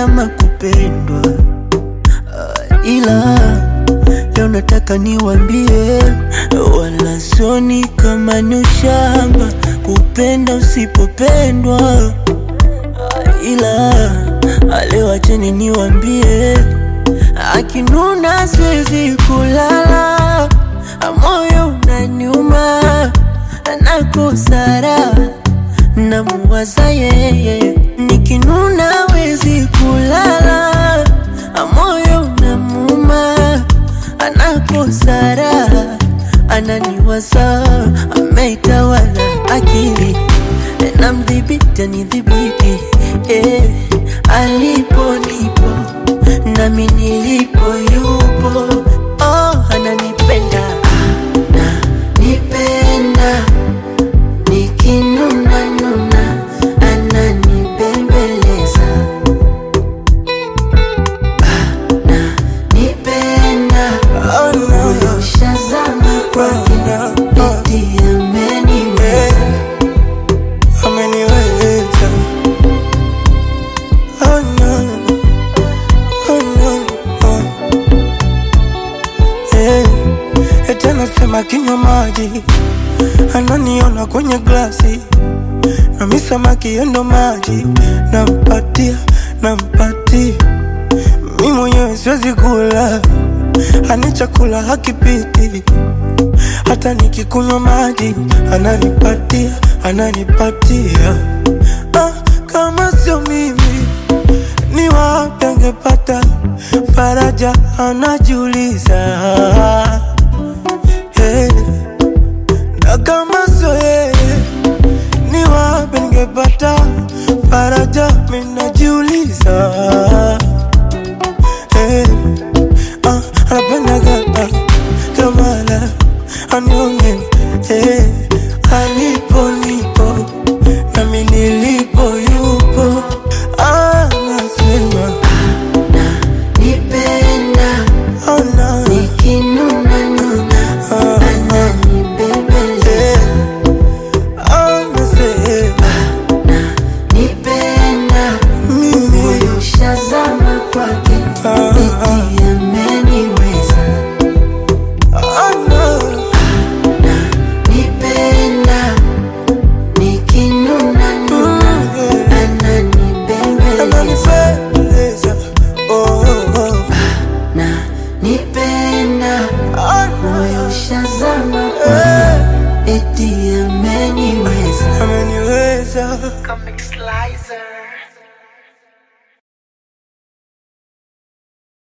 kama kupendwa Ah, ila leo nataka niwambie, wala soni kama ni ushamba kupenda usipopendwa. Ah, ila ah, leo acheni niwambie, akinuna siwezi kulala, moyo unaniuma, nakosara namuwaza yeye, nikinuna wezi kulala, moyo unamuma, anakosara, ananiwaza, ameitawala akili, namdhibiti anidhibiti, eh, alipo nipo nami nilipo yupo, oh, ananipenda ananipenda nikinuna nuna ananibembeleza ananipenda moyo ushazama kwake eti ameniweza ameniweza oh no, oh no, oh. Eh, eti anasema kinywa maji ananiona kwenye glasi nami samaki yendo maji nampatia nampatia mi mwenyewe siwezi kula ani chakula hakipiti hata nikikunywa maji ananipatia ananipatia ah, kama sio mimi ni wapi angepata faraja anajiuliza hey. na kama sio yeye ni wapi ningepata faraja minajiuliza hey. ah, anapendaga ah, kamala anione hey. alipo nipo nami nilipo yupo anasema nipenda oh, no. nikinuna nuna Ah, ananibembeleza anasema nipenda mimi moyo ushazama kwake Ah, eti ameniweza oh, no. nipenda nikinuna nuna ananibembeleza ananipendeza oh, oh, oh. na nipenda Oh, no. moyo ushazama Eh, kwake eti ameniweza ameniweza Comic Slicer.